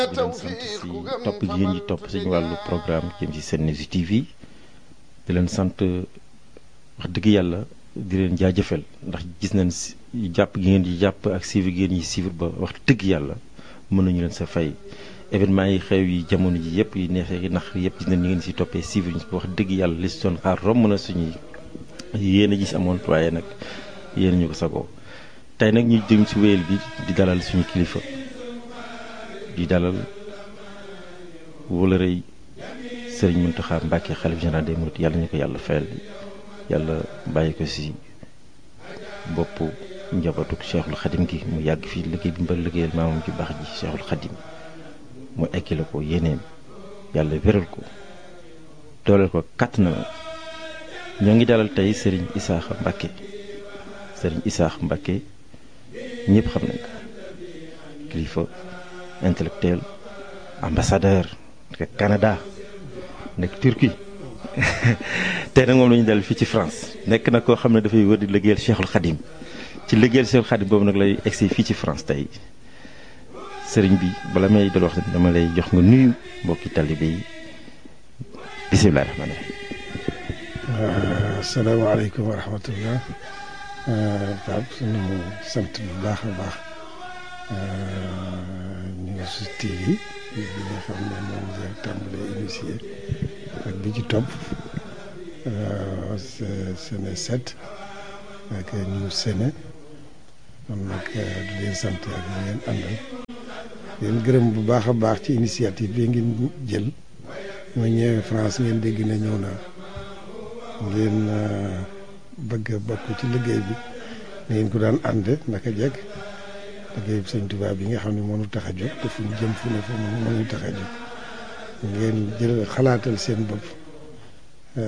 di leen sant si topp gi ngeen di topp suñu wàllu programme jëm ci Sen News TV di leen sant wax dëgg yàlla di leen jaajëfal ndax gis nañ si jàpp gi ngeen di jàpp ak suivre gi ngeen di suivre ba wax dëgg yàlla mën nañu leen sa fay événement yi xew yi jamono ji yëpp yi neexee nax yëpp gis nañ ni ngeen si toppee suivre ñu wax dëgg yàlla li si doon xaar romb na suñuy yéen a gis amoon waaye nag yéen ñu ko sagoo tey nag ñu jëm si wéyal bi di dalal suñu kilifa di dalal wala rëy sëriñ Mountakha Mbacké xalif général des mourides yàlla ñu ko yàlla fayal yàlla bàyyi ko si boppu njabootu Cheikhul Khadim gi mu yàgg fii liggéey bi mba liggéeyal maamam ci baax ji Cheikhul Khadim mu ekkile ko yéeneem yàlla wéral ko dooleel ko kàtt na ñoo ngi dalal tey sëriñ Isaaxa Mbacké sëriñ Isaaxa Mbacké ñëpp xam nañ ko kilifa intellectuel ambassadeur nekk Canada nekk Turquie tey nag moom la ñu dal fii ci France nekk na koo xam ne dafay wër di liggéeyal Cheikhul Khadim ci liggéeyal Cheikhul Khadim boobu nag lay egsi fii ci France tey sëriñ bi bala may dal wax dama lay jox nga nuyu mbokki talibé yi bisimilah rahmaani rahiim. asalaamaaleykum wa rahmatullah Pape sunu sant bu baax a baax News TV bi nga xam ne moom la tàmbalee initié ak bi ci topp Sene 7 ak News Sene kon nag di leen sant ak ñi ngeen àndal leen gërëm bu baax a baax ci initiative bi ngeen jël ma ñëwee France ngeen dégg ne ñëw naa ngeen bëgg a bokk ci liggéey bi na ngeen ko daan ànde naka jekk liggéey bi sëñ Tuubaa bi nga xam ne mënu tax a jóg te fu ñu jëm fu ne fa mënu tax a jóg ngeen jël xalaatal seen bopp